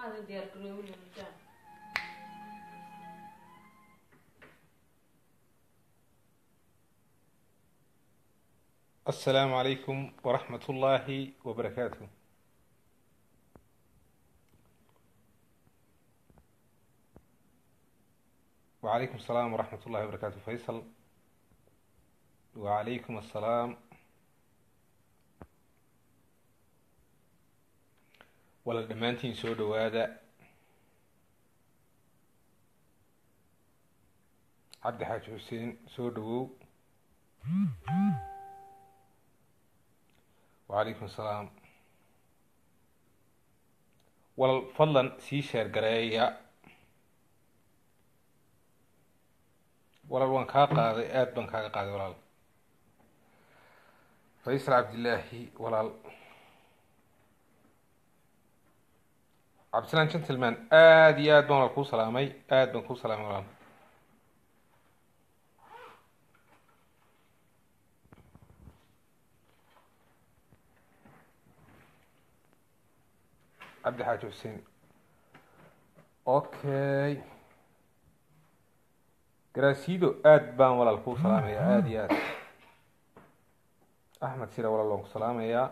maadan diyaar garoobin mudaan السلام عليكم ورحمة الله وبركاته وعليكم السلام ورحمة الله وبركاته فيصل وعليكم السلام wala dhammaantiin soo dhowaada cabdi xaaji xuseen soo dhowow wacalaykum asalaam walal fadlan sii sheer gareeya walaal waan kaa qaaday aada baan kaaga qaaday walaal faysal cabdillaahi walaal cabdisalaan gentleman aada iyo aad baan walaal kuu salaamay aada baan kuu salaamay walaal cabdi xaaji xuseen okay garaasido aada baan walaal kuu salaamayaa aada iyo aad axmed sira walaal waan ku salaamayaa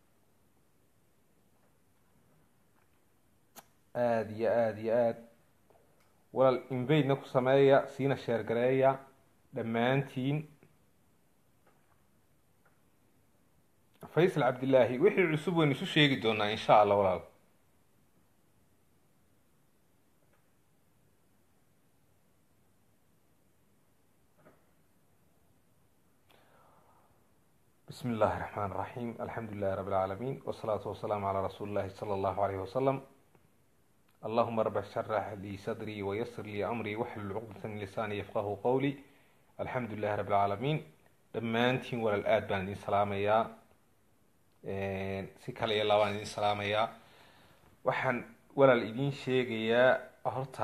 aada iyo aada iyo aad walaal invaydna ku sameeya siina sheergareeya dhammaantiin faysal cabdillaahi wixii cusub waynu isu sheegi doonaa insha allah walaal بسم الله الرحمن الرحيم الحمد لله رب العالمين والصلاة والسلام على رسول الله صلى الله عليه وسلم اللهم رب اشرح لي صدري ويسر لي أمري واحلل عقدة من لساني يفقه قولي الحمد لله رب العالمين dhammaantiin walaal aad baan idin salaamayaa si kale iyo labaan idin salaamayaa waxaan walaal idin sheegayaa horta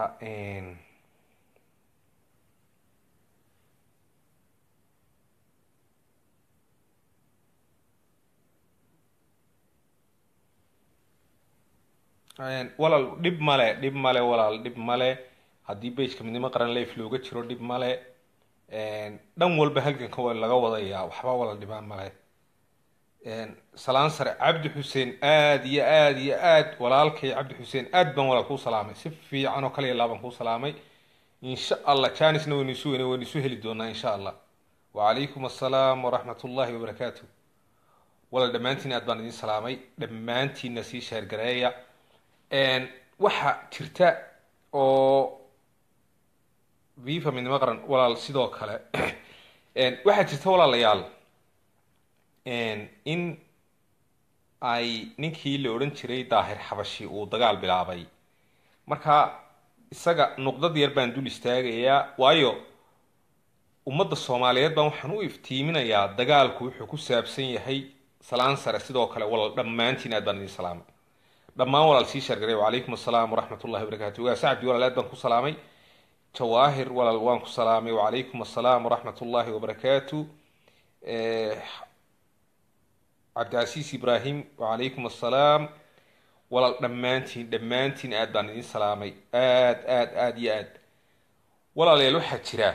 walaal dhib male dhib male walaal dhib male haddii bageka midnimo qaran life looga jiro dhib male dhan walba halganka waa laga wadayaa waxba walaal dhibaan male salaan sare cabdi xuseen aada iyo aada iyo aad walaalkay cabdi xuseen aad baan walaal kuu salaamay si fiican oo kale ilaa baan kuu salaamay insha allah janisna waynu isu weyne waynu isu heli doonaa insha allah wacalaykum assalaam waraxmat ullahi wabarakaatu walaal dhammaantiin aad baan idin salaamay dhammaantiinna sii sheergareeya waxaa jirta oo viva midnimo qaran walaal sidoo kale waxaa jirta walaalayaal in ay ninkii la odhan jiray daahir xabashi uu dagaal bilaabay marka isaga nuqdad yar baan dul istaagayaa waayo ummadda soomaaliyeed baan waxaan u iftiiminayaa dagaalku wuxuu ku saabsan yahay salaan sare sidoo kale walaal dhammaantiin aad baan idin salaamay dhammaan walaal sii sheergaray wacalaykum assalaam waraxmat ullahi wabarakatu ogaa sacabdi walaal aad baan ku salaamay jawaahir walaal waan ku salaamay wacalaykum assalaam waraxmat ullahi wabarakaatu cabdicasiis ibraahim wacalaykum assalaam walaal dhammaantiin dhammaantiin aad baan idin salaamay aad aad aada iyo aad walaalayaal waxaa jira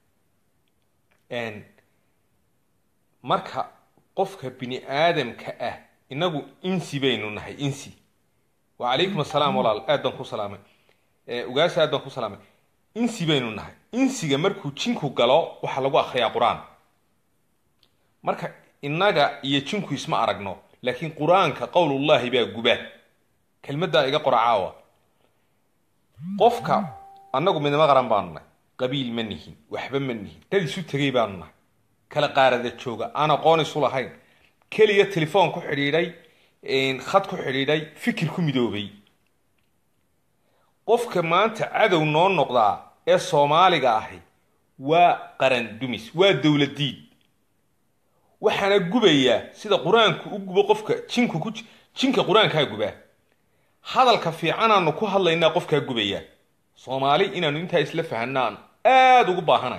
marka qofka bini aadamka ah inagu insi baynu nahay insi wacalaykum assalaam walaal aad baan ku salaamay ugaasha aad baan ku salaamay insi baynu nahay insiga markuu jinku galo waxaa lagu akriyaa qur-aan marka innaga iyo jinku isma aragno laakiin qur-aanka qowlullahi baa guba kelmaddaa iga qora caawa qofka annagu midnimo qaran baanu nahay qabiil ma nihin waxba ma nihin dad isu tegay baanu nahay kala qaarada jooga aan aqoon isu lahayn keliya telefoon ku xidhiidhay khad ku xidhiidhay fikir ku midoobay qofka maanta cadow noo noqdaa ee soomaaliga ahi waa qaran dumis waa dowladiid waxaana gubayaa sida qur-aanku u gubo qofka jinku ku jinka qur-aankaa gubaa hadalka fiicanaanu ku hadlaynaa qofkaa gubayaa soomaali inaanu intaa isla fahanaan aada ugu baahanay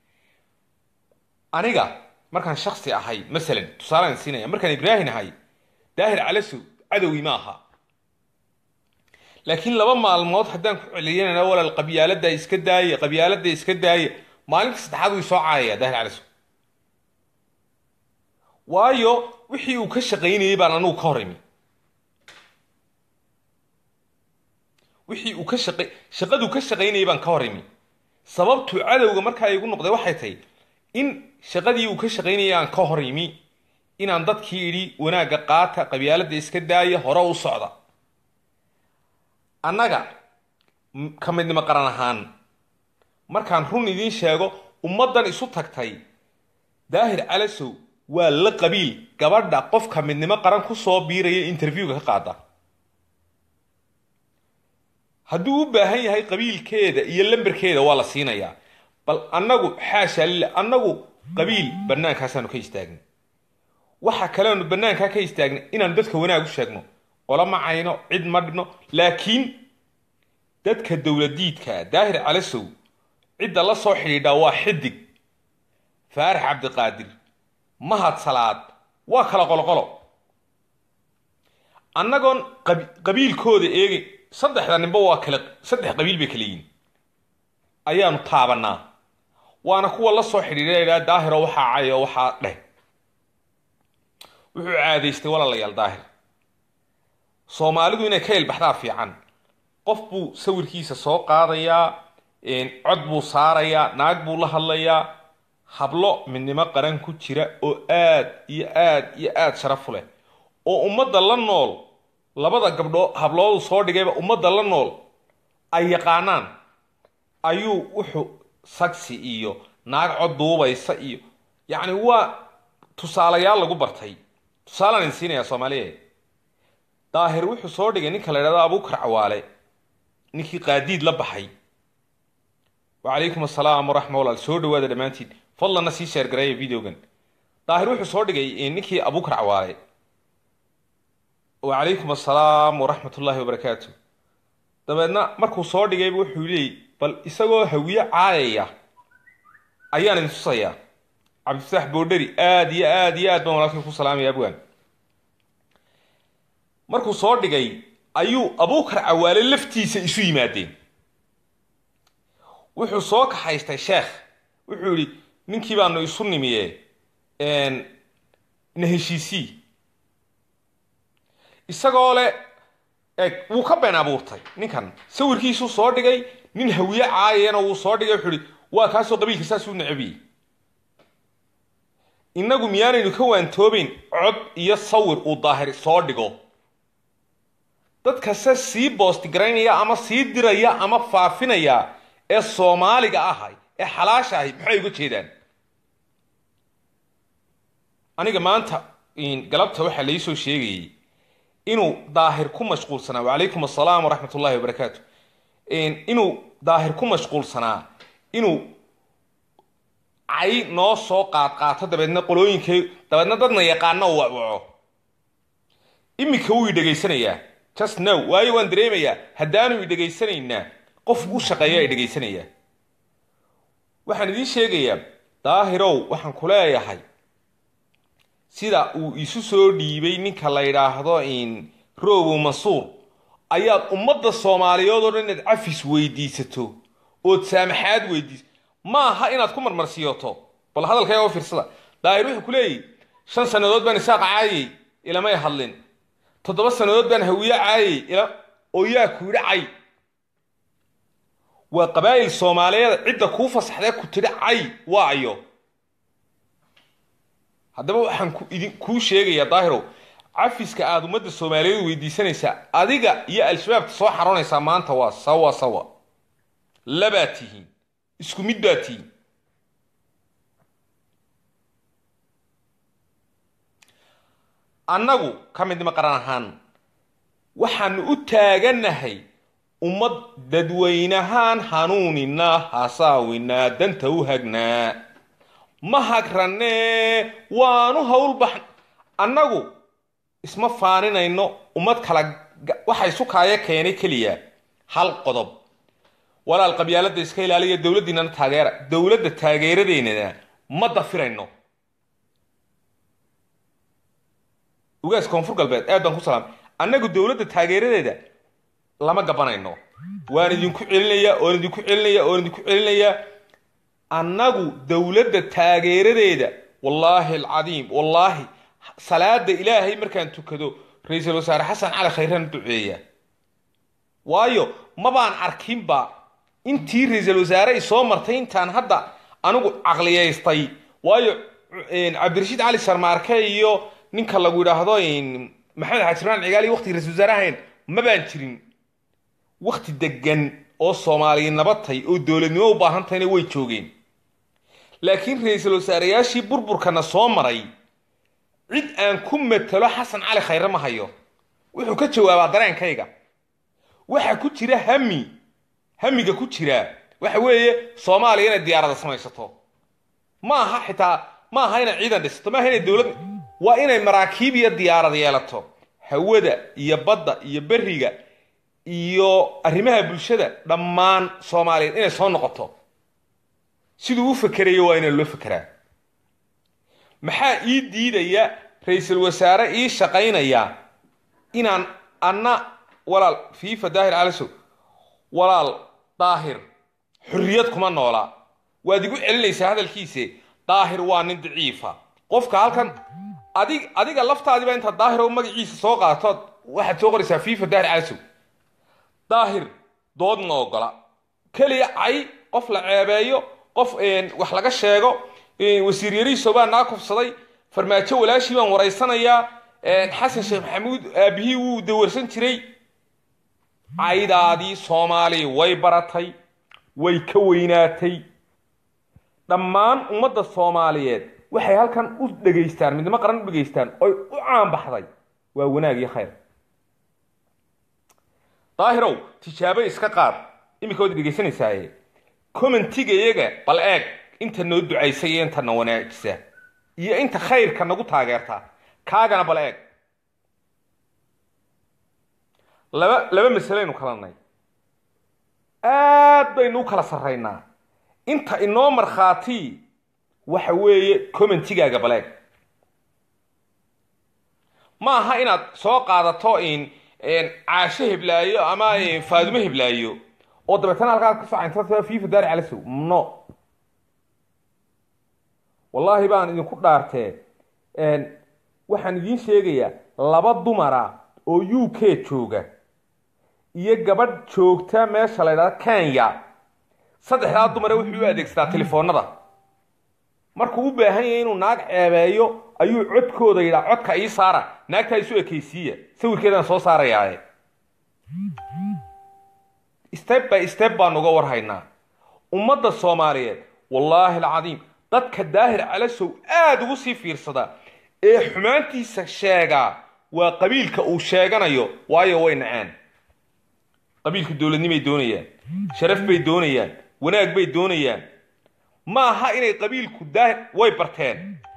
aniga markaan shaksi ahay masalan tusaalaan siinaya markaan ibraahin ahay daahir calasow cadowgii ma aha laakiin laba maalmood haddaan ku celiyanana walaal qabyaalada iska daaya qabyaalada iska daaya maalinta saddexaad way soo caayaya daahir caliso waayo wixii uu ka shaqaynayay baan anugu ka hor imi wixii uu ka shaqa shaqaduu ka shaqaynayay baan ka hor imi sababtuu cadowga markaa igu noqday waxay tahay in shaqadii uu ka shaqaynayay aan ka hor imi inaan dadkii idhi wanaagga qaata qabyaalada iska daaya hore u socda annaga ka midnimo qaran ahaan markaan run idiin sheego ummaddan isu tagtay daahir calasow waa la qabiil gabadha qofka midnimo qaran ku soo biiraya interviewga ka qaada hadduu u baahan yahay qabiilkeeda iyo lamberkeeda waa la siinayaa bal annagu xaasha lila annagu qabiil bannaankaasaanu ka istaagnay waxa kaleanu bannaankaa ka istaagnay inaanu dadka wanaag u sheegno ola macayno cid ma dhibno laakiin dadka dowladiidka daahir calasow cidda la soo xidhiidhaa waa xidig faarax cabdiqaadir mahad salaad waa kala qoloqolo annagoon qabiilkooda eegi saddexda ninba waa kale saddex qabiil bay kala yihin ayaanu taabanaa waana kuwa la soo xidhiidha daahiro waxaa cayo waxaa dheh wuxuu caadaystay walaalayaal daahir soomaalidu inay ka ilbaxdaa fiican qof buu sawirkiisa soo qaadayaa cod buu saarayaa naag buu la hadlayaa hablo midnimo qaran ku jira oo aad iyo aad iyo aad sharafu leh oo ummadda la nool labada gabdhoo habloodu soo dhigayba ummadda la nool ay yaqaanaan ayuu wuxuu sagsi iyo naag cod duubaysa iyo yacni waa tusaalayaal lagu bartay tusaalaan idin siinayaa soomaaliyeed daahir wuxuu soo dhigay ninka la idhahdo abuukar cawaale ninkii qaadiid la baxay wacalaykum assalaam waraxma walaal soo dhawaada dhammaantiin fadlanna sii sheergareeya videogan daahir wuxuu soo dhigay ninkii abuukar cawaale wacalaykum assalaam waraxmatullaahi wabarakaatu dabeedna markuu soo dhigayba wuxuu leeyay bal isagoo hawiye caayaya ayaan idin tusayaa cabdifataax boodheri aad iyo aad iyo aad baan walaalkay ku salaamaya abwaan markuu soo dhigay ayuu abuukar cawaale laftiisa isu yimaadeen wuxuu soo kaxaystay sheekh wuxuu yidhi ninkii baanu isu nimiye na heshiisii isagoo le eg wuu ka been abuurtay ninkan sawirkiisuu soo dhigay nin hawiye caayayana wuu soo dhigay wuxuu ihi waa kaasoo qabiilka saasuu necabiyey innagu miyaanaynu ka waantoobayn cod iyo sawir uu daahir soo dhigo dadkase sii boostigaraynaya ama sii diraya ama faafinaya ee soomaaliga ahay ee xalaasha ahay maxay uga jeedaan aniga maanta galabta waxaa lai soo sheegayay inuu daahir ku mashquulsanaa wacalaykum assalaam waraxmat ullahi wabarakaatu inuu daahir ku mashquulsanaa inuu cay noo soo qaadqaato dabeedna qolooyinkay dabeedna dadna yaqaano u waco iminka wuu i dhegaysanayaa just now waayo waan dareemayaa haddaanu i dhegaysanaynaa qof u shaqeeya i dhegaysanayaa waxaan idiin sheegayaa daahirow waxaan ku leeyahay sida uu isu soo dhiibay ninka la yidhaahdo robow mansuur ayaad ummadda soomaaliyeed oo dhan inaad cafis weydiisato ood saamaxaad weydiiso ma aha inaad ku marmarsiiyoto bal hadalkayga oo fiirsada daahir wuxuu ku leeyahy shan sannadood baan isaaq caayay ilamay hadlin toddoba sannadood baan hawiye caayay oo yaa ku yidhi cay waa qabaa'il soomaaliyeed cidda kuu fasaxdee ku tidhi cay waayo haddaba waxaan idin kuu sheegayaa daahirow cafiska aada ummadda soomaaliyeed weydiisanaysaa adiga iyo al-shabaabta soo xaroonaysaa maanta waa sawa sawa labaad tihiin isku mid baad tihiin annagu ka midnimo qaran ahaan waxaanu u taaganahay ummad dadweynahaan hanuuninaa hasaawinaa danta u hagnaa ma hagranee waanu howlbax annagu isma faaninayno ummad kala waxa isu kaaya keenay keliya hal qodob walaal qabyaaladda iska ilaaliya dowladdiinana taageera dowladda taageeradeynana ma dafirayno ugaas koonfur galbeed aad baan ku salaamay annagu dowladda taageeradeeda lama gabanayno waan idinku celinayaa oon idinku celinayaa oon idinku celinayaa annagu dowladda taageeradeeda wallaahi alcadiim wallaahi salaada ilaahay markaan tukado ra-iisul wasaare xasan cali khayran duceeya waayo mabaan arkinba intii ra-iisul wasaare ay soo martay intaan hadda anigu caqliyaystay waayo cabdirashiid cali sarmaarke iyo ninka lagu yidhaahdo maxamed xaajirmaan cigaali waqtigii ra-isul wasaare ahayn mabaan jirin wakti degan oo soomaaliya nabatay oo dowladnimo u baahan tahayna way joogeen laakiin ra-iisul wasaareyaashii burburkana soo maray cid aan ku matalo xasan cali khayre ma hayo wuxuu ka jawaabaa dareenkayga waxa ku jira hami hamiga ku jira waxa weeye soomaaliya inay diyaarada samaysato ma aha xitaa ma aha inay ciidan dhisato ma aha inay dowlad waa inay maraakiib iyo diyaarad yeelato hawada iyo badda iyo beriga iyo arrimaha bulshada dhammaan soomaaliyeed inay soo noqoto siduu u fakerayo waa inaan loo fekeraa maxaa ii diidaya ra-iisul wasaare ii shaqaynaya inaan anna walaal fiifa daahir calisow walaal daahir xorriyad kuma noola waad igu celinaysaa hadalkiise daahir waa nin daciifa qofka halkan adig adiga laftaadiba intaad daahir oo magaciisa soo qaatood waxaad soo qoraysaa fiifa daahir calisow daahir dood ma ogola keliya cay qof la ceebeeyo qof wax laga sheego wasiir yariiso baa naa kufsaday farmaajo walaashii baan waraysanayaa xasan sheekh maxamuud aabihii wuu dawarsan jiray caydaadii soomaaliya way baratay way ka weynaatay dhammaan ummadda soomaaliyeed waxay halkan u dhegaystaan midnimo qaran u dhegaystaan oy u caanbaxday waa wanaag iyo khayr daahirow tijaabo iska qaad iminka waad dhegaysanaysaye commentiga iyaga bal eeg inta noo ducaysa iyo inta na wanaajisa iyo inta khayrka nagu taageerta kaagana bal eeg laba laba masalaynu kalanay aad baynu u kala sarraynaa inta inoo markhaati waxa weeye commentigaaga bal eeg ma aha inaad soo qaadato caasho heblaayo ama faadumo heblaayo oo dabeetana halkaad ka socaynta fifa daari calasow no wallaahi baan idinku dhaartee waxaan idiin sheegayaa laba dumara oo u k jooga iyo gabadh joogta meesha la ydhahda kenya saddexdaa dumare wuxuu u adeegsadaa telefoonada markuu u baahan yahay inuu naag ceebeeyo ayuu codkooda yidhaa codka ii saara naagtaa isu ekaysiiya sawirkeedaan soo saarayaaye step by step baan uga warhaynaa ummadda soomaaliyeed wallaahi alcadiim dadka daahir calasow aada ugu sii fiirsada ee xumaantiisa sheegaa waa qabiilka uu sheeganayo waayo way naceen qabiilka dowladnimay doonayaan sharaf bay doonayaan wanaag bay doonayaan ma aha inay qabiilku daahir way barteen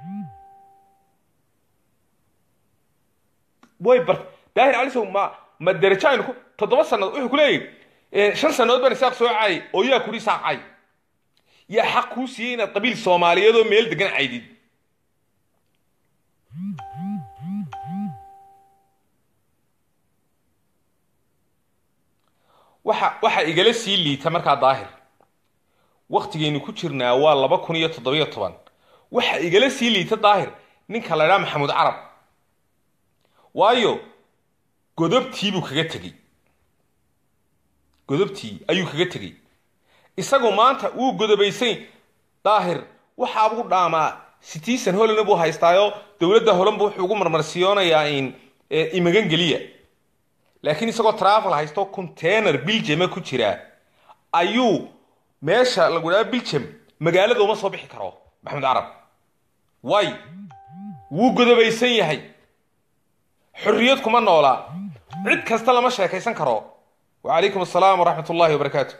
way bart daahir calisow ma ma derajo aynu ku toddoba sannadood wuxuu ku leeyahy shan sannadood baan isaaq soo caayay oo yaa kudhi isaaq cay yaa xaq kuu siiyey inaad qabiil soomaaliyeed oo meel degan caydid waxa waxa igala sii liita markaa daahir waktigaynu ku jirnaa waa laba kun iyo toddobiyo toban waxa igala sii liita daahir ninka la idhaha maxamuud carab waayo godobtii buu kaga tegey godobtii ayuu kaga tegey isagu maanta wuu godobaysay daahir waxaa ugu dhaamaa citizen holland buu haystaayo dowladda holand bu wuxuu ugu marmarsiyoonayaa imagan geliya laakiin isagoo travel haysto container biljama ku jira ayuu meesha lagu dhaha biljam magaalada uma soo bixi karo maxamed carab way wuu godobaysan yahay xorriyad kuma noolaa cid kasta lama sheekaysan karo wacalaykum assalaam waraxmat ullahi wabarakaatu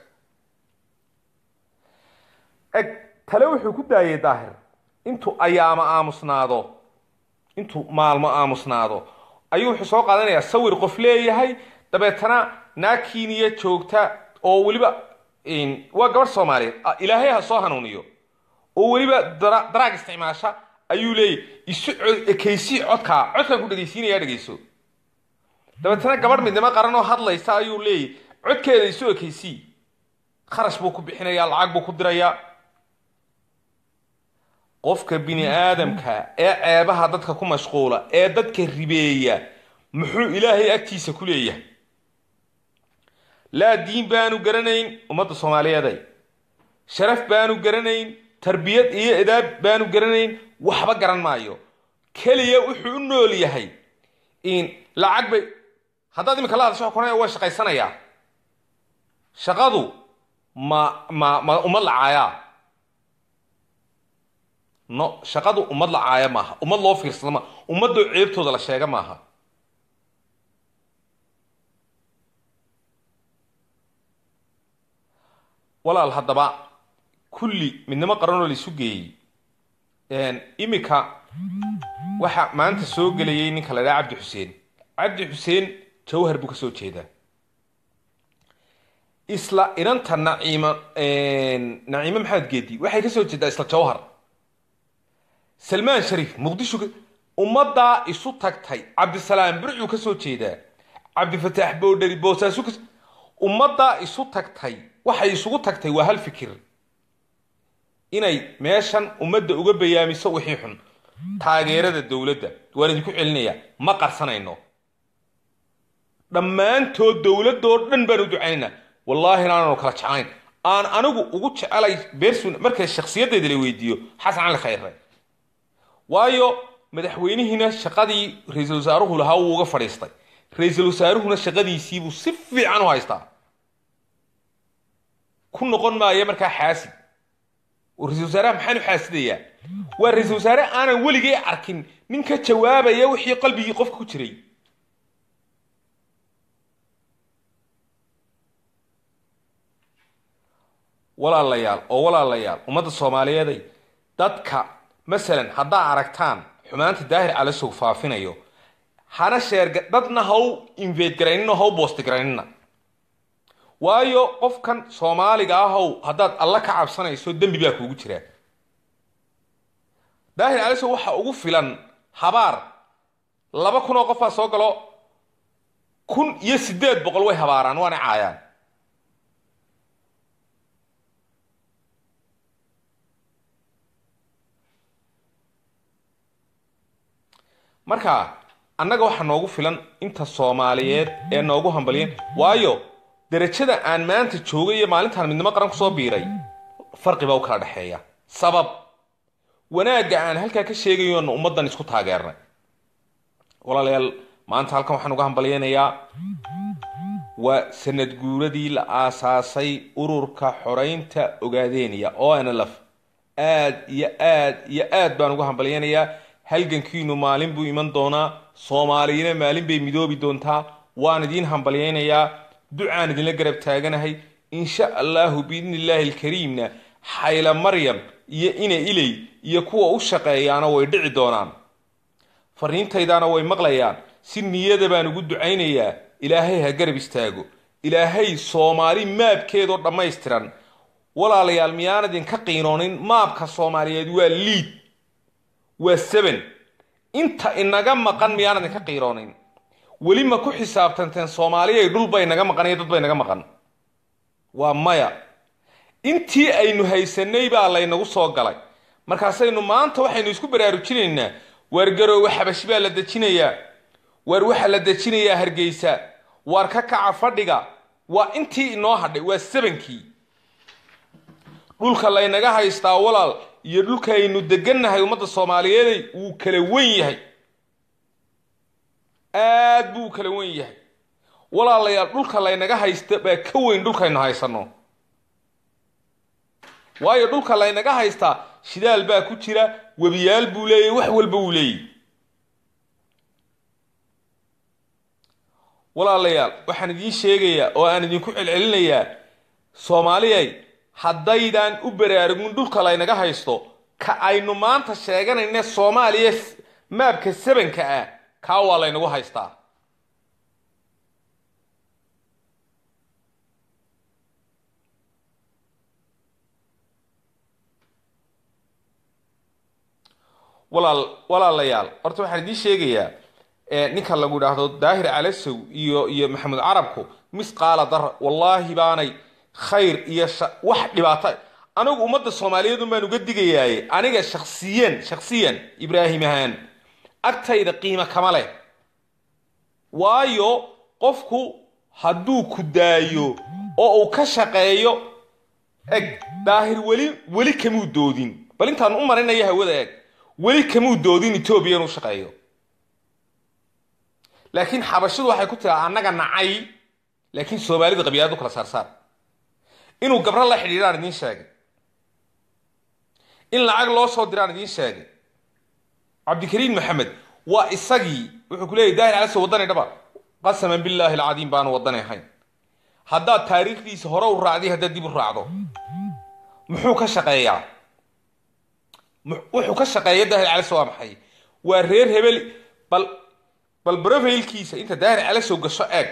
eg tale wuxuu ku daayay daahir intuu ayaama aamusnaado intuu maalmo aamusnaado ayuu wuxuu soo qaadanayaa sawir qof leeyahay dabeetana naakiiniya joogta oo weliba waa gabadh soomaaliyeed ilaahay ha soo hanuuniyo oo weliba daraag isticmaasha ayuu leeyahy isu ekaysii codkaa codkaan ku dhegaysiinaya dhegayso dabeetana gabadh midnimo qaran oo hadlaysa ayuu leeyahy codkeeda isu ekeysii kharash buu ku bixinayaa lacag buu ku dirayaa qofka bini aadamka ee ceebaha dadka ku mashquula ee dadka ribeeya muxuu ilaahay agtiisa ku leeyahay laa diin baanu garanayn ummadda soomaaliyeeday sharaf baanu garanayn tarbiyad iyo edaab baanu garanayn waxba garan maayo keliya wuxuu u nool yahay in lacag bay haddaad iminka la hadasho konaya waa shaqaysanayaa shaqadu ma ma ma ummad lacaayaa no shaqadu ummad lacaaya maaha ummad loo fiirsado maaha ummadoo ceebtooda la sheega maaha walaal haddaba kulli midnimo qaranoo la isu geeyey iminka waxa maanta soo gelayay ninka la dhaha cabdi xuseen cabdi xuseen jawhar buu ka soo jeedaa isla inanta naciima naciime maxamed geedi waxay ka soo jeedaa isla jawhar salmaan shariif muqdisho ummaddaa isu tagtay cabdisalaam burcuu ka soo jeedaa cabdifataax boodheri boosaasu ka ummaddaa isu tagtay waxay isugu tagtay waa hal fikir inay meeshan ummadda uga bayaamiso wixii xun taageerada dowladda waan idinku celinayaa ma qarsanayno dhammaantood dowladoo dhan baan u ducaynaynaa wallaahi inaananu kala jeclayn aan anigu ugu jecelay bersun marka shakhsiyaddeeda la weydiiyo xasan cali khayre waayo madaxweynihiina shaqadii ra-iisul wasaaruhu lahaa wuu uga fadhiistay ra-iisul wasaaruhuna shaqadiisiibuu si fiican u haystaa ku noqon maaya markaa xaasid oo ra-isul wasaaraha maxaan u xaasidayaa waa ra-iisul wasaare aanan weligay arkin nin ka jawaabaya wixii qalbigii qofka ku jiray walaalayaal oo walaalayaal ummadda soomaaliyeeday dadka masalan haddaa aragtaan xumaanta daahir calasow faafinayo hana sheerga dadna ha u invade garaynina ha u boosti garaynina waayo qofkan soomaaliga ahow haddaad alla ka cabsanayso dembi baa kuugu jiraa daahir calasow waxa ugu filan habaar laba kun oo qofbaa soo galo kun iyo siddeed boqol way habaaraan waana caayaan marka annaga waxaa noogu filan inta soomaaliyeed ee noogu hambaliyeen waayo derajada aan maanta joogay iyo maalintaan midnimo qaran kusoo biiray farqi baa u kala dhexeeya sabab wanaagga aan halkaa ka sheegayoona ummaddan isku taageernay walaalayaal maanta halkan waxaan uga hambalyeynayaa waa sanad guuradii la aasaasay ururka xoreynta ogaadeeniya o n lf aad iyo aad iyo aad baan uga hambalyeynayaa halgankiinu maalin buu iman doonaa soomaaliyana maalin bay midoobi doontaa waan idiin hambalyeynayaa ducaan idinla garab taaganahay insha allahu biidni illaahi alkariimna xayla maryam iyo ina iley iyo kuwa u shaqeeyaana way dhici doonaan fariintaydaana way maqlayaan si niyada baan ugu ducaynayaa ilaahay ha garab istaago ilaahay soomaali maabkeedoo dhammaystiran walaalayaal miyaan idinka qiinoonin maabka soomaaliyeed waa liid waa seven inta inaga maqan miyaan idinka qiiroonin weli ma ku xisaabtanteen soomaaliyay dhul bay naga maqan iyo dad bay naga maqan waa maya intii aynu haysanay baa laynagu soo galay markaasaynu maanta waxaynu isku baraarujinaynaa waar garoowe xabashi baa la dejinayaa waar waxaa la dejinayaa hargeysa waar ka kaca fadhiga waa intii inoo hadhay waa sebankii dhulka laynaga haystaa walaal iyo dhulkaaynu degannahay ummadda soomaaliyeeday wuu kala wen yahay aad buu kala wen yahay walaalayaal dhulka laynaga haysta baa ka weyn dhulkaynu haysanno waayo dhulka laynaga haystaa shidaal baa ku jira webiyaal buu leeyahy wax walba wuu leeyahy walaalayaal waxaan idiin sheegayaa oo aan idinku celcelinayaa soomaaliyay haddaydan u baraarugin dhulka laynaga haysto ka aynu maanta sheeganayne soomaaliya maabka sabanka ah kaa waa laynagu haystaa walaal walaalayaal horta waxaan idiin sheegayaa ninka lagu idhaahdo daahir calasow iyo iyo maxamed carabku misqaala dar wallaahi baanay khayr iyo wax dhibaato anigu ummadda soomaaliyeedun baan uga digayaaye aniga shaksiyan shaksiyan ibraahim ahaan agtayda qiimo kama leh waayo qofku hadduu ku daayo oo uu ka shaqeeyo eg daahir weli weli kamuu doodin bal intaan u marinaya hawada eg weli kamuu doodin etoobiya inuu shaqeeyo laakiin xabashidu waxay ku tiraa annaga nacay laakiin soomaalida qabiiladu kala saarsaar inuu gabro la xidhiidhaan idiin sheegay in lacag loo soo diraan idiin sheegay cabdikariim maxamed waa isagii wuxuu ku leeyahy daahir calaso waddanay dhaba qasaman billaahi alcadiim baanu waddanay ahayn haddaad taariikhdiisa hore u raacday haddaad dib u raacdo muxuu ka shaqeeyaa wuxuu ka shaqeeya daahir calaso waa maxay waa reer hebel bal bal brofailkiisa inta daahir calasow gasho eeg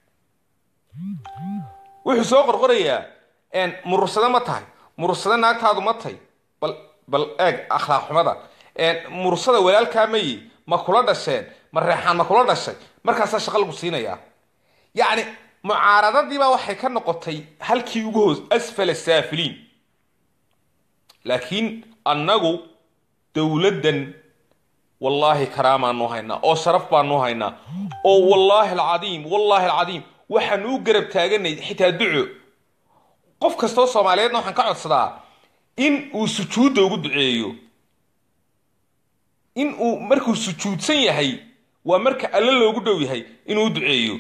wuxuu soo qorqorayaa murursado ma tahay murursado naagtaadu ma tahay bal bal eeg akhlaaq xumada murursada walaalkaa mayi ma kula dhasheen ma reexaan ma kula dhashay markaasaa shaqa lagu siinayaa yacni mucaaradadiibaa waxay ka noqotay halkii ugu hoos asfala saafiliin laakiin annagu dowladdan wallaahi karaamaanu haynaa oo sharaf baanu haynaa oo wallaahi alcadiim wallaahi alcadiim waxaanu u garab taaganay xitaa duco qof kastoo soomaaliyeedna waxaan ka codsadaa in uu sujuudda ugu duceeyo in uu markuu sujuudsan yahay waa marka alle loogu dhow yahay inuu u duceeyo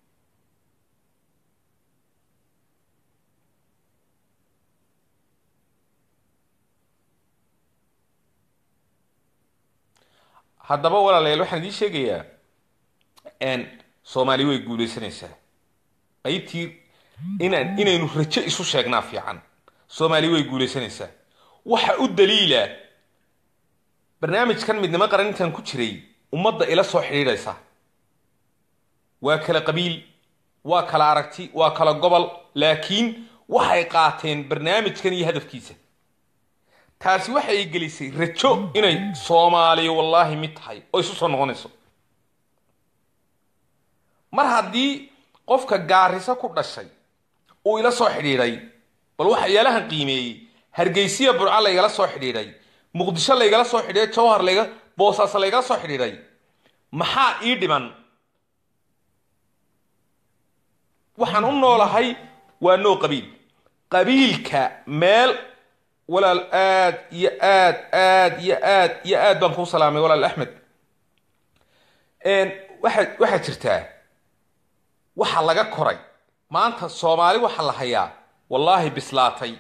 haddaba walaalayaal waxaan idiin sheegayaa soomaali way guulaysanaysaa qaybtii inaan inaynu rajo isu sheegnaa fiican soomaali way guulaysanaysaa waxa u daliila barnaamijkan midnimo qaran intaan ku jiray ummadda ila soo xidhiidhaysa waa kala qabiil waa kala aragti waa kala gobol laakiin waxay qaateen barnaamijkan iyo hadafkiisa taasi waxay gelisay rajo inay soomaaliya wallaahi mid tahay oo isu soo noqonayso mar haddii qofka gaariso ku dhashay uu ila soo xidhiidhay bal waxyaalahan qiimeeyey hargeysiya burco laygala soo xidhiidhay muqdisho laygala soo xidhiidhay jawhar layga boosaas laygala soo xidhiidhay maxaa ii dhiman waxaan u noolahay waa noo qabiil qabiilka meel walaal aad iyo aad aad iyo aad iyo aad baan kuu salaamay walaal axmed waxa waxaa jirtaa waxa laga koray maanta soomaali waxa la hayaa wallaahi bislaatay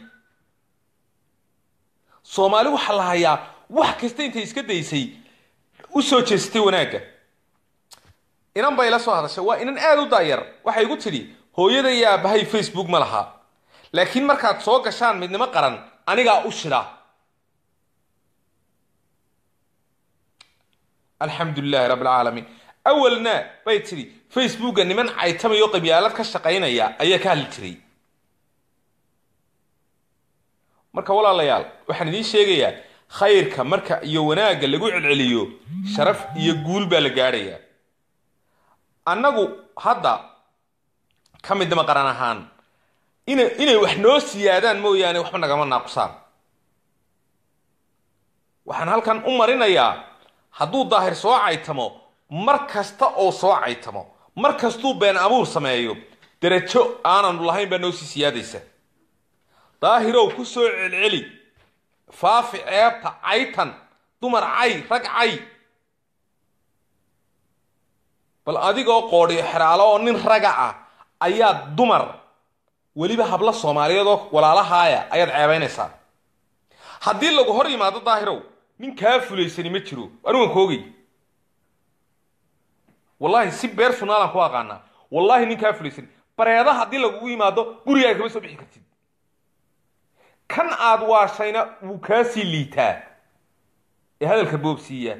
soomaali waxaa la hayaa wax kasta intay iska daysay u soo jeestay wanaagga inan bay la soo hadashay waa inan aada u daayar waxay igu tidhi hooyada iyo aabbahay facebook ma laha laakiin markaad soo gashaan midnimo qaran anigaa u shida alxamdu lilahi rabb alcaalamiin awalna bay tidhi facebooka niman caytamayo qabyaalad ka shaqaynaya ayaa ka hadli jiray marka walaalayaal waxaan idiin sheegayaa khayrka marka iyo wanaagga lagu celceliyo sharaf iyo guul baa la gaadhayaa annagu hadda ka midnimo qaran ahaan ina inay wax noo siyaadaan mooyaane waxba nagama naaqusaan waxaan halkan u marinayaa hadduu daahir soo caytamo mar kasta oo soo caytamo mar kastuu been abuur sameeyo derajo aananu lahayn baa noo sii siyaadaysa daahirow ku soo celceli faafi ceebta caytan dumar cay rag cay bal adigoo qoodhiyo xeraalo oo nin raga ah ayaa dumar weliba hablo soomaaliyeed oo walaalahaaya ayaad ceebaynaysaa haddii lagu hor yimaado daahirow nin kaa fulaysani ma jiro anigan koogay wallahi si beer sunaalan ku aqaanaa wallahi nin kaa fulaysani bareeda haddii lagugu yimaado gurigaaga kama soo bixi kartid kan aad waashayna wuu kaasii liitaa ee hadalka boobsiiya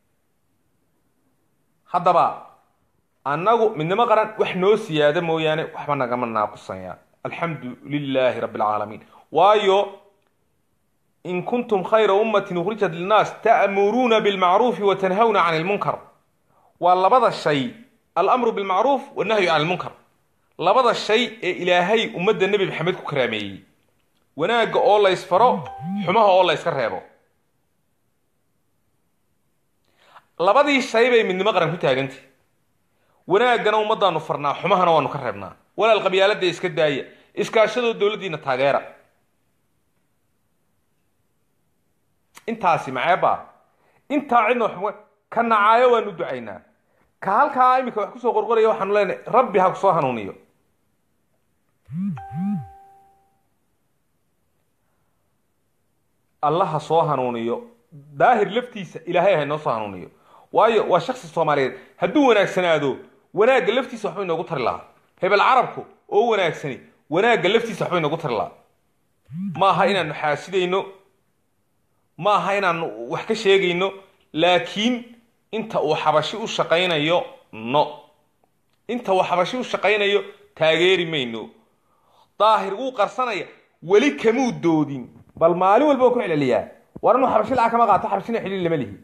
haddaba annagu midnimo qaran wax noo siyaada mooyaane waxba nagama naaqusanya alxamdu lilaahi rabbi alcaalamiin waayo in kuntum khayra ummatin ukhrijat linnaas ta'muruuna bilmacruufi wa tanhawna can ilmunkar waa labada shay alamru bilmacruuf wannahyu cani lmunkar labada shay ee ilaahay ummadda nebi maxamed ku karaameeyey wanaagga oo la ysfaro xumaha oo la yska reebo labadii shay bay midnimo qaran ku taagantay wanaaggana ummaddaanu farnaa xumahana waanu ka reebnaa walaal qabyaaladda iska daaya iskaashadoo dowladdiina taageera intaasi maceebaa intaa cidna wax ka nacaayo waanu ducaynaa ka halkaa iminka wax kusoo qorqoraya waxaanu leenahay rabbi ha kusoo hanuuniyo alla ha soo hanuuniyo daahir laftiisa ilaahay ha inoo soo hanuuniyo waayo waa shaksi soomaaliyeed hadduu wanaagsanaado wanaagga laftiisa waxbay inoogu tari lahaa hebel carabku oo wanaagsani wanaagga laftiisa waxbay inoogu tari lahaa ma aha inaanu xaasidayno ma aha inaanu wax ka sheegayno laakiin inta uu xabashi u shaqaynayo no inta uu xabashi u shaqaynayo taageeri mayno daahir wuu qarsanaya weli kamuu doodin bal maalin walba waan ku celceliyaa war inuu xabashi lacag kama qaato xabashina xidhiir lama lihi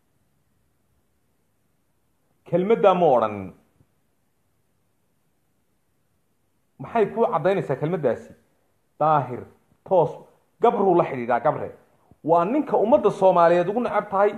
kelmaddaa ma odhanin maxay kuu caddaynaysaa kelmaddaasi daahir toos gabruu la xidhiidhaa gabre waa ninka ummadda soomaaliyeed ugu necab tahay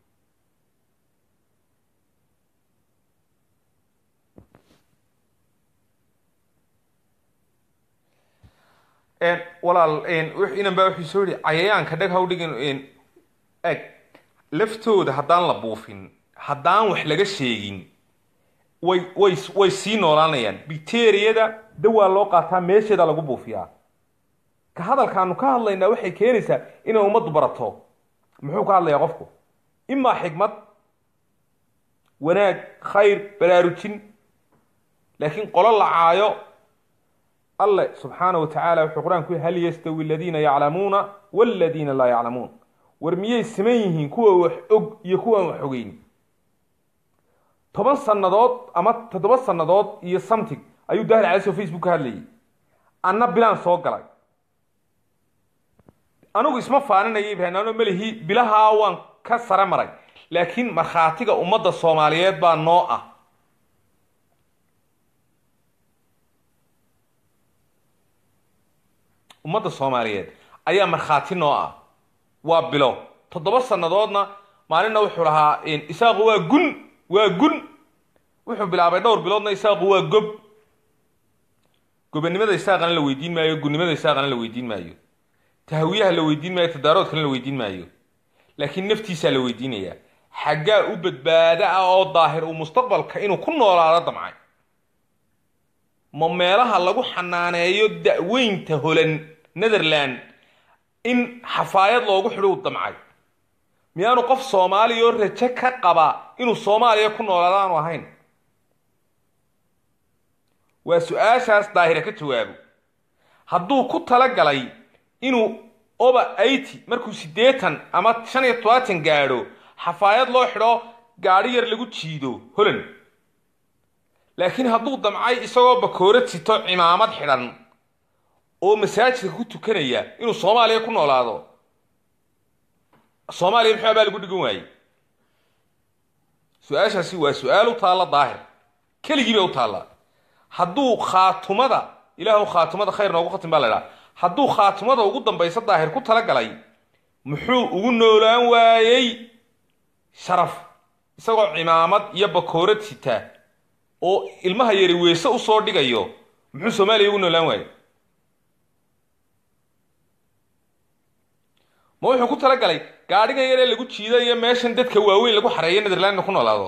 walaal inan baa wuxuu soo yihi cayayaanka dheg haw dhigin eg laftooda haddaan la buufin haddaan wax laga sheegin way way way sii noolaanayaan bacteriyada dawaa loo qaataa meesheeda lagu buufiyaa ka hadalkaanu ka hadlaynaa waxay keenaysaa inay ummaddu barato muxuu ka hadlayaa qofku imaa xigmad wanaag khayr baraarujin laakiin qolo la caayo alle subxaana wa tacaala wuxuu qur-aanku hal yastawi aladiina yaclamuuna waladiina laa yaclamuun war miyay siman yihiin kuwa wax og iyo kuwaan wax ogeyn toban sannadood ama toddoba sannadood iyo something ayuu daahir caliso facebook ka hadlayay anna bilaan soo galay anigu isma faaninaya ibrahim ano melihi bilahaa waan ka sare maray laakiin markhaatiga ummadda soomaaliyeed baa noo ah ummadda soomaaliyeed ayaa markhaati noo ah waa bilo toddoba sannadoodna maalinna wuxuu lahaa isaaqu waa gun waa gun wuxuu bilaabay dhowr biloodna isaaqu waa gob gobanimada isaaqana la weydiin maayo gunnimada isaaqana la weydiin maayo tahwiyaha la weydiin maayo tadaaroodkana la weydiin maayo laakiin naftiisaa la weydiinayaa xaggaa u badbaada ah oo daahir uu mustaqbalka inuu ku noolaado damcay ma meelaha lagu xanaaneeyo da-weynta holan netherland in xafaayad loogu xidho u damcay miyaanu qof soomaaliya oo rajo ka qaba inuu soomaaliya ku noolaado aanu ahayn waa su-aashaas daahira ka jawaabo hadduu ku tala galay inuu oba eighty markuu siddeetan ama shan iyo todobaatan gaadho xafaayad loo xidho gaadhi yar lagu jiido holand laakiin hadduu damcay isagoo bakoorad sito cimaamad xidhan oo masaajidka ku tukanaya inuu soomaaliya ku noolaado soomaaliya muxuu abaa lagu dhigan waayey su-aashaasi waa su-aal u taalla daahir keligii bay u taallaa hadduu khaatumada ilaahu khaatumada khayr noogu khatim baa la idhaha hadduu khaatumada ugu dambaysa daahir ku tala galay muxuu ugu noolaan waayey sharaf isagoo cimaamad iyo bakoorad sita oo ilmaha yari weese usoo dhigayo muxuu soomaaliya ugu noolaan waayey ma wuxuu ku tala galay gaadhigan yaree lagu jiidayo meeshan dadka waaweyn lagu xareeyo netherlandna ku noolaado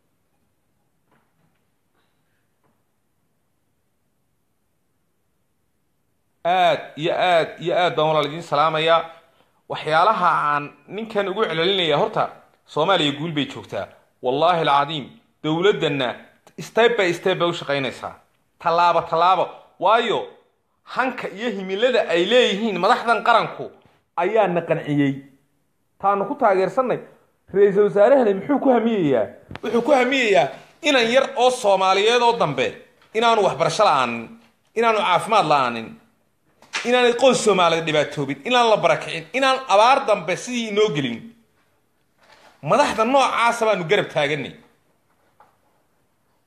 aad iyo aad iyo aad baan walaal idiin salaamayaa waxyaalaha aan ninkan ugu celcelinaya horta soomaaliya guul bay joogtaa wallaahi alcadiim dowladdanna step by step bay u shaqaynaysaa tallaabo tallaabo waayo hanka iyo himilada ay leeyihiin madaxdan qaranku ayaa na qanciyey taanu ku taageersannay ra-iisul wasaarahani muxuu ku hamiyayaa wuxuu ku hamiyayaa inan yar oo soomaaliyeed oo dambe inaanu waxbarasho la-aanin inaanu caafimaad la-aanin inaanay qoys soomaaliyeed dhibaatoobin inaan la barakicin inaan abaar dambe sidii inoo gelin madaxda noocaasa baanu garab taaganay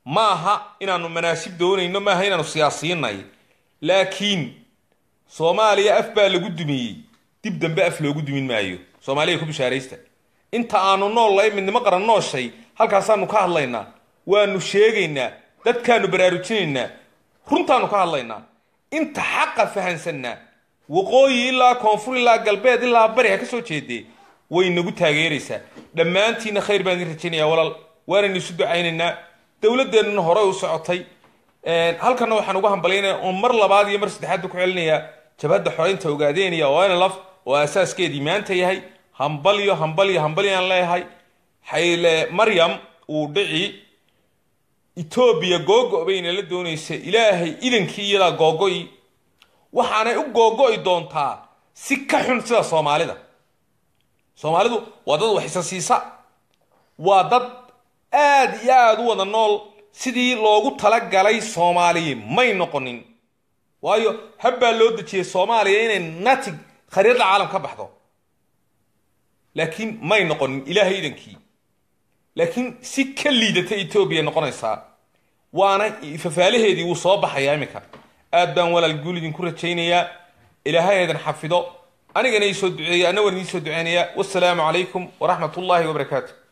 ma aha inaanu manaasib doonayno maaha inaanu siyaasiinay laakiin soomaaliya af baa lagu dumiyey dib dambe af loogu dumin maayo soomaaliya ku bishaaraysta inta aanu noollahay midnimo qaran nooshay halkaasaanu ka hadlaynaa waanu sheegaynaa dadkaanu baraarujinaynaa runtaanu ka hadlaynaa inta xaqa fahansanaa waqooyi ilaa koonfur ilaa galbeed ilaa bari ha ka soo jeedee way nagu taageeraysaa dhammaantiinna khayr baan idin rajaynayaa walaal waanaynu isu ducaynaynaa dowladeennuna horey u socotay halkana waxaan uga hambalyaynaya oo mar labaad iyo mar saddexaadba ku celinayaa jabhadda xoreynta ogaadeynaya oo nlf oo asaaskeedii maanta yahay hambalyo hambalyo hambalyaan leeyahay xayle maryam uu dhici etoobiya googo bayna la doonaysa ilaahay idankii iyadaa googo'i waxaanay u googo'i doontaa si ka xun sida soomaalida soomaalidu waa dad wax isa siisa waa dad aad iyo aada u wada nool sidii loogu talagalay soomaaliya may noqonin waayo habbaa loo dejiyey soomaaliya inay natig khariirada caalam ka baxdo laakiin may noqonin ilaahay idankii laakiin si ka liidata etoobiya noqonaysaa waana fafaalaheedii wuu soo baxayaa iminka aad baan walaal guul idinku rajaynayaa ilaahay eedan xafido anigana ii soo duceeya anna waan idiin soo duceynayaa wassalaamu calaykum waraxmat ullaahi wabarakaatu